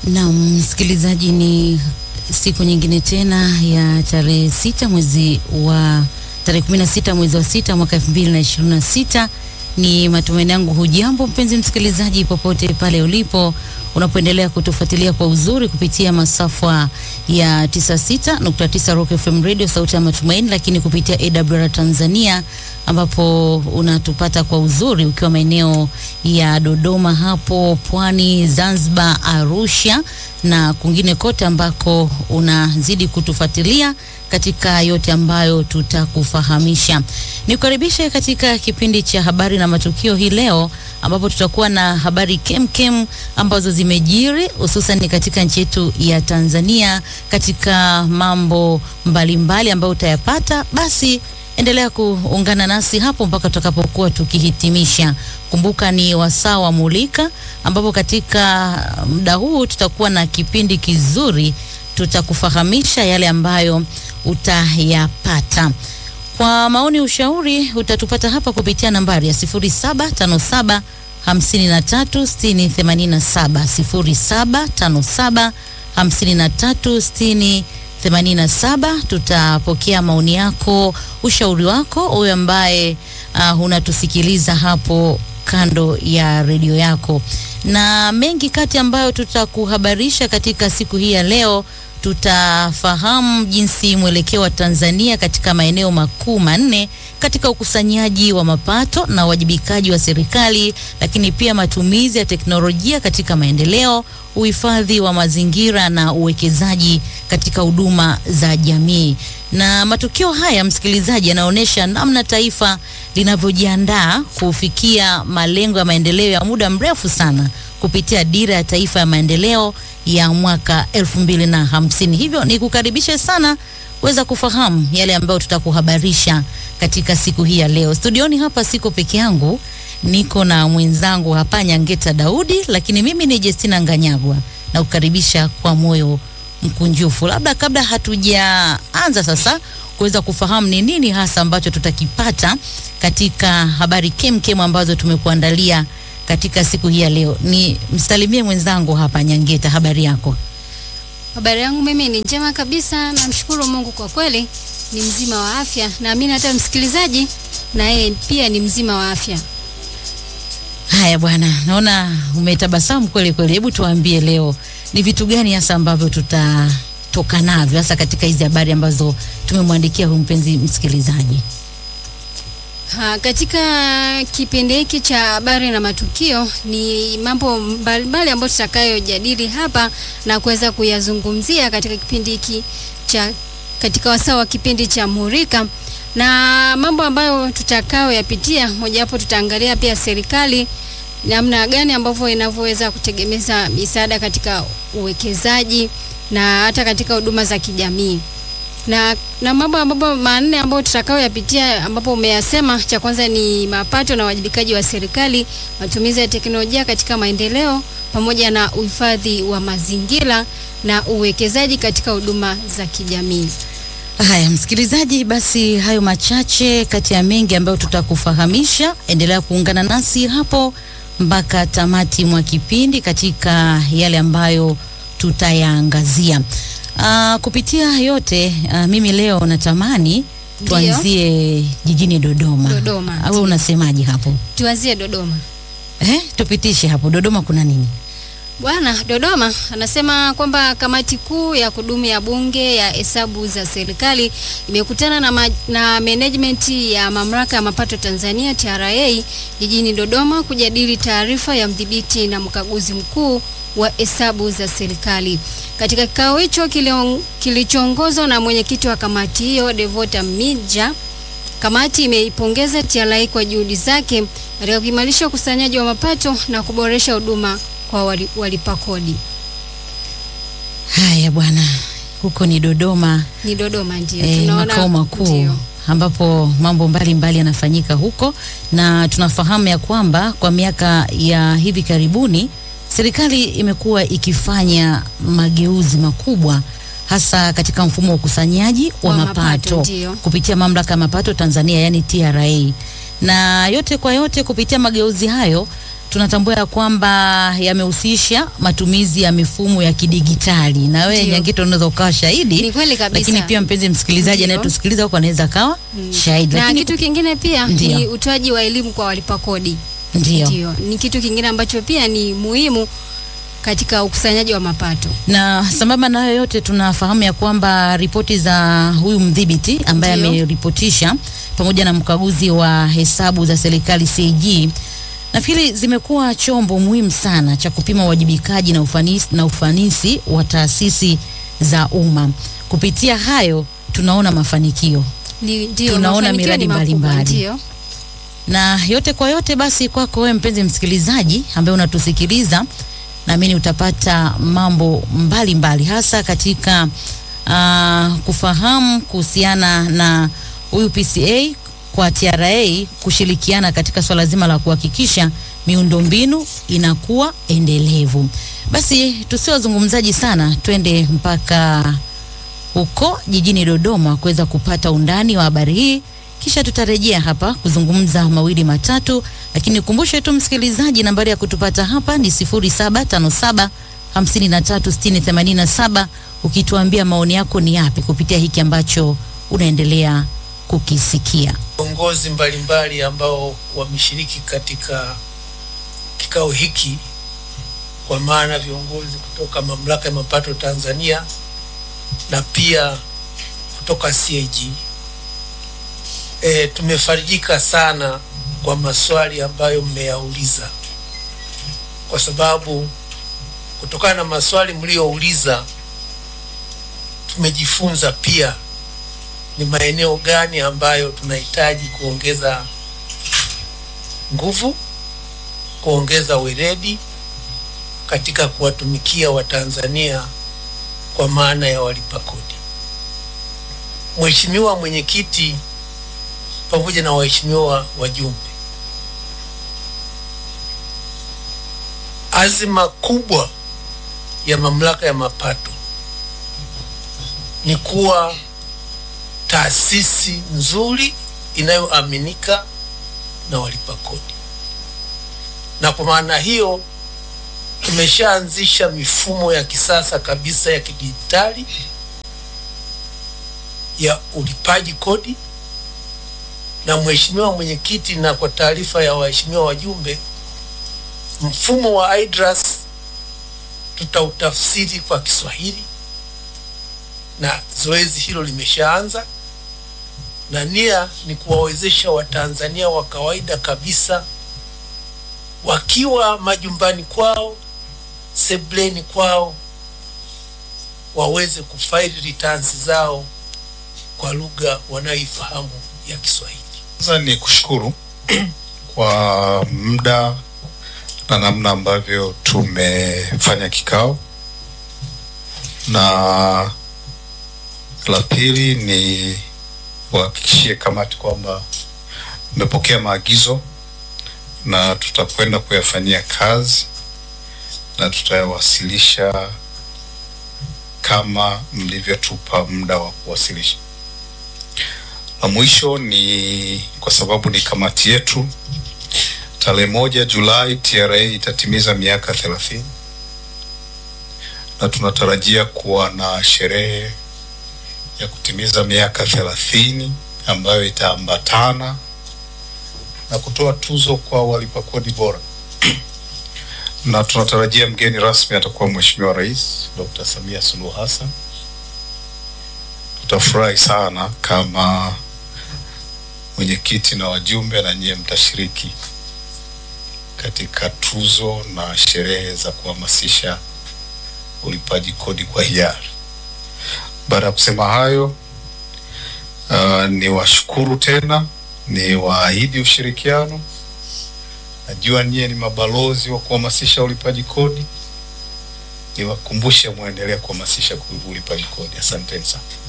Na msikilizaji, ni siku nyingine tena ya tarehe sita mwezi wa tarehe kumi na sita mwezi wa sita mwaka elfu mbili na ishirini na sita. Ni matumaini yangu hujambo mpenzi msikilizaji, popote pale ulipo unapoendelea kutufuatilia kwa uzuri kupitia masafa ya 96.9 Rock FM Radio sauti ya matumaini, lakini kupitia AWR Tanzania ambapo unatupata kwa uzuri ukiwa maeneo ya Dodoma hapo Pwani, Zanzibar, Arusha na kwingine kote ambako unazidi kutufuatilia katika yote ambayo tutakufahamisha. Nikukaribishe katika kipindi cha habari na matukio hii leo ambapo tutakuwa na habari kemkem ambazo zimejiri hususan katika nchi yetu ya Tanzania katika mambo mbalimbali ambayo utayapata. Basi endelea kuungana nasi hapo mpaka tutakapokuwa tukihitimisha. Kumbuka ni wasaa wa Mulika, ambapo katika muda huu tutakuwa na kipindi kizuri, tutakufahamisha yale ambayo utayapata. Kwa maoni, ushauri utatupata hapa kupitia nambari ya 0757 53 60 87 0757 53 60 87. Tutapokea maoni yako, ushauri wako, wewe ambaye uh, unatusikiliza hapo kando ya redio yako, na mengi kati ambayo tutakuhabarisha katika siku hii ya leo. Tutafahamu jinsi mwelekeo wa Tanzania katika maeneo makuu manne katika ukusanyaji wa mapato na uwajibikaji wa serikali, lakini pia matumizi ya teknolojia katika maendeleo, uhifadhi wa mazingira na uwekezaji katika huduma za jamii. Na matukio haya, msikilizaji, yanaonyesha namna taifa linavyojiandaa kufikia malengo ya maendeleo ya muda mrefu sana kupitia dira ya taifa ya maendeleo ya mwaka elfu mbili na hamsini. Hivyo ni kukaribishe sana weza kufahamu yale ambayo tutakuhabarisha katika siku hii ya leo. Studioni hapa siko peke yangu, niko na mwenzangu hapa Nyangeta Daudi, lakini mimi ni Justina Nganyagwa na kukaribisha kwa moyo mkunjufu. Labda kabla hatujaanza sasa kuweza kufahamu ni nini hasa ambacho tutakipata katika habari kemkem ambazo tumekuandalia katika siku hii ya leo, ni msalimie mwenzangu hapa Nyangeta, habari yako? Habari yangu mimi ni njema kabisa, namshukuru Mungu kwa kweli ni mzima wa afya. Naamini hata msikilizaji na yeye pia ni mzima wa afya. Haya bwana, naona umetabasamu kweli kweli. Hebu tuambie leo ni vitu gani hasa ambavyo tutatoka navyo hasa katika hizi habari ambazo tumemwandikia huyu mpenzi msikilizaji. Ha, katika kipindi hiki cha habari na matukio ni mambo mbalimbali ambayo tutakayojadili hapa na kuweza kuyazungumzia katika kipindi hiki cha katika wasaa wa kipindi cha Murika, na mambo ambayo tutakayoyapitia, mojawapo tutaangalia pia serikali namna gani ambavyo inavyoweza kutegemeza misaada katika uwekezaji na hata katika huduma za kijamii na, na mambo ambapo manne ambayo tutakayoyapitia ambapo umeyasema, cha kwanza ni mapato na uwajibikaji wa serikali, matumizi ya teknolojia katika maendeleo, pamoja na uhifadhi wa mazingira na uwekezaji katika huduma za kijamii. Haya msikilizaji, basi hayo machache kati ya mengi ambayo tutakufahamisha. Endelea kuungana nasi hapo mpaka tamati mwa kipindi katika yale ambayo tutayaangazia. Uh, kupitia yote uh, mimi leo natamani tuanzie jijini Dodoma. Dodoma. Au unasemaje hapo? Tuanzie Dodoma. Eh, tupitishe hapo Dodoma kuna nini? Bwana, Dodoma anasema kwamba kamati kuu ya kudumu ya bunge ya hesabu za serikali imekutana na, ma, na management ya mamlaka ya mapato Tanzania TRA jijini Dodoma kujadili taarifa ya mdhibiti na mkaguzi mkuu wa hesabu za serikali. Katika kikao hicho kilichoongozwa na mwenyekiti wa kamati hiyo Devota Mija, kamati imeipongeza TRA kwa juhudi zake katika kuimarisha ukusanyaji wa mapato na kuboresha huduma kwa walipa kodi. Haya bwana, huko ni Dodoma, Ni Dodoma ndio eh, tunaona makao makuu ndio. ambapo mambo mbalimbali yanafanyika huko, na tunafahamu ya kwamba kwa miaka ya hivi karibuni serikali imekuwa ikifanya mageuzi makubwa hasa katika mfumo wa ukusanyaji wa Wa mapato, mapato, ndio. kupitia mamlaka ya mapato Tanzania yani TRA, na yote kwa yote kupitia mageuzi hayo tunatambua ya kwamba yamehusisha matumizi ya mifumo ya kidigitali, na wewe Ndio. Nyangito unaweza ukawa shahidi, Ni kweli kabisa. lakini pia mpenzi msikilizaji Ndio. anayetusikiliza huko anaweza akawa shahidi, na lakini kitu kingine pia Ndio. ni utoaji wa elimu kwa walipa kodi. ndio Ndio, ni kitu kingine ambacho pia ni muhimu katika ukusanyaji wa mapato. na sambamba na hayo yote tunafahamu ya kwamba ripoti za huyu mdhibiti ambaye Ndio. ameripotisha pamoja na mkaguzi wa hesabu za serikali CAG nafikiri zimekuwa chombo muhimu sana cha kupima uwajibikaji na ufanisi, na ufanisi wa taasisi za umma. Kupitia hayo tunaona mafanikio Ni ndio Tunaona mafanikio miradi ni makubwa, mbalimbali. Ndio. na yote kwa yote, basi kwako wewe mpenzi msikilizaji ambaye unatusikiliza, naamini utapata mambo mbalimbali mbali, hasa katika uh, kufahamu kuhusiana na huyu PCA kwa TRA kushirikiana katika swala zima la kuhakikisha miundombinu inakuwa endelevu. Basi tusiwe wazungumzaji sana, twende mpaka huko jijini Dodoma kuweza kupata undani wa habari hii, kisha tutarejea hapa kuzungumza mawili matatu, lakini nikumbushe tu msikilizaji, nambari ya kutupata hapa ni 0757 536087 ukituambia maoni yako ni yapi kupitia hiki ambacho unaendelea kukisikia. viongozi mbalimbali ambao wameshiriki katika kikao hiki, kwa maana viongozi kutoka mamlaka ya mapato Tanzania na pia kutoka CAG. E, tumefarijika sana kwa maswali ambayo mmeyauliza, kwa sababu kutokana na maswali mliyouliza tumejifunza pia ni maeneo gani ambayo tunahitaji kuongeza nguvu, kuongeza weledi katika kuwatumikia Watanzania kwa maana ya walipa kodi. Mheshimiwa Mwenyekiti pamoja na waheshimiwa wajumbe, azima kubwa ya mamlaka ya mapato ni kuwa taasisi nzuri inayoaminika na walipa kodi, na kwa maana hiyo tumeshaanzisha mifumo ya kisasa kabisa ya kidijitali ya ulipaji kodi. Na Mheshimiwa Mwenyekiti, na kwa taarifa ya waheshimiwa wajumbe, mfumo wa IDRAS tutautafsiri kwa Kiswahili na zoezi hilo limeshaanza, na nia ni kuwawezesha Watanzania wa kawaida kabisa wakiwa majumbani kwao, sebleni kwao, waweze kufaili returns zao kwa lugha wanayoifahamu ya Kiswahili. Kwanza ni kushukuru kwa muda na namna ambavyo tumefanya kikao, na la pili ni kuhakikishie kamati kwamba mmepokea maagizo na tutakwenda kuyafanyia kazi na tutayawasilisha kama mlivyotupa muda wa kuwasilisha. La mwisho ni kwa sababu ni kamati yetu, tarehe moja Julai TRA itatimiza miaka thelathini na tunatarajia kuwa na sherehe ya kutimiza miaka thelathini ambayo itaambatana na kutoa tuzo kwa walipa kodi bora na tunatarajia mgeni rasmi atakuwa Mheshimiwa Rais Dr. Samia Suluhu Hassan. Tutafurahi sana kama mwenyekiti na wajumbe na nyie mtashiriki katika tuzo na sherehe za kuhamasisha ulipaji kodi kwa hiari. Baada ya kusema hayo, uh, ni washukuru tena, ni waahidi ushirikiano. Najua nyie ni mabalozi wa kuhamasisha ulipaji kodi, niwakumbushe mwendelee kuhamasisha ulipaji kodi. Asanteni sana.